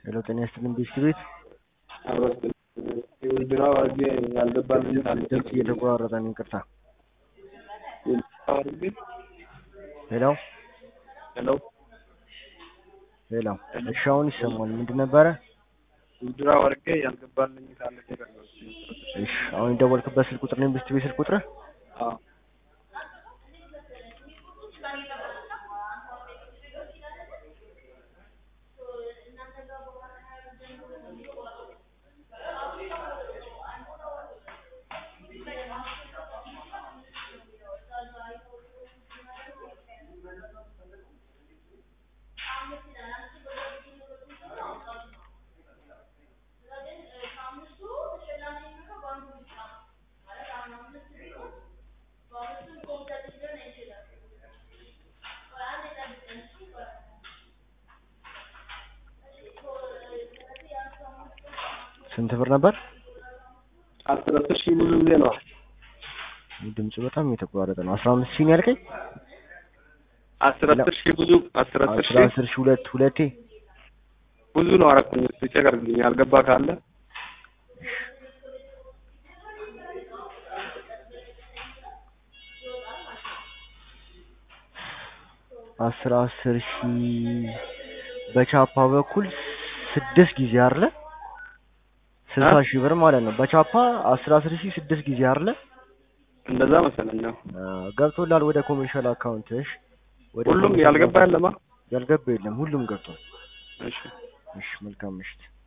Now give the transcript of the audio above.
ሄሎ ጤና ይስጥልን ቢስክሪት የውድድራው አድርጌ ያልገባልኝ ድምፅ እየተቆራረጠ ነው ይቅርታ አድርጌ ሄሎ ሄሎ ሄሎ እሺ አሁን ይሰማል ምንድን ነበረ ውድድራው አድርጌ ያልገባልኝ ካለ ተቀርበው እሺ አሁን የደወልክበት ስልክ ቁጥር ነው የቤስት ቤት ስልክ ቁጥር አዎ ስንት ብር ነበር አስር አስር ሺህ ብዙ ጊዜ ነው ድምፁ በጣም እየተቆራረጠ ነው አስራ አምስት ሺህ ነው ያልከኝ አስር አስር ሺህ ብዙ አስር አስር አስራ ሺህ አስር ሺህ ሁለት ሁለቴ ብዙ ነው አረኩኝ እስኪ ቼክ አድርግልኝ ያልገባ ካለ አስር አስር ሺህ በቻፓ በኩል ስድስት ጊዜ አለ ስልሳ ሺህ ብር ማለት ነው በቻፓ አስር አስር ሺህ ስድስት ጊዜ አለ እንደዛ መሰለኝ ነው ገብቶላል ወደ ኮሜርሻል አካውንትሽ ወደ ሁሉም ኮሜርሻል ያልገባ ያለማ ያልገባ የለም ሁሉም ገብቷል እሺ እሺ መልካም ምሽት